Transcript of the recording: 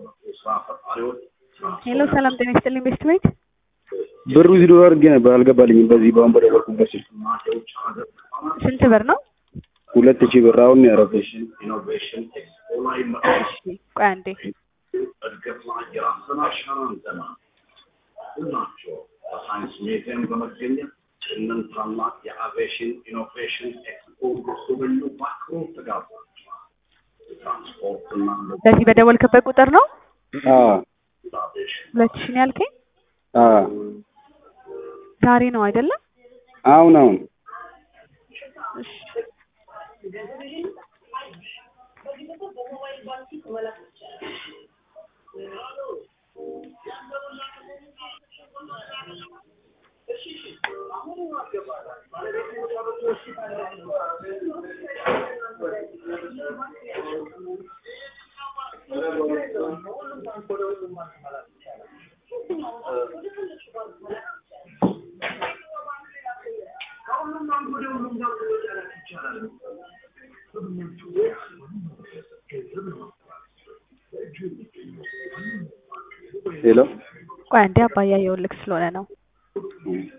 ሄሎ ሰላም ጤና ይስጥልኝ ቤስት ቤት ብሩ እዚህ ዶላር አድርጌ ነበር አልገባልኝም። በዚህ በአሁን በደወልኩበት ስልክ ስንት ብር ነው? ሁለት ሺህ ብር አሁን ነው ያረፈሽ። እሺ ቆይ አንዴ እድገት ላይ የራስን አሻራ እንዘና ሁላችሁ በሳይንስ ሚዚየም በመገኘት ይህንን ታላቅ የአቪዬሽን ኢኖቬሽን ኤክስፖ ጎብኙ በአክብሮት ተጋብዛችኋል። የትራንስፖርትና በዚህ በደወልክበት ቁጥር ነው አዎ አቪዬሽን ሁለት ሺህ ነው ያልከኝ? አዎ ዛሬ ነው አይደለም? አሁን አሁን እሺ ሄሎ ቆይ አንዴ አባያ የውልክ ስለሆነ ነው።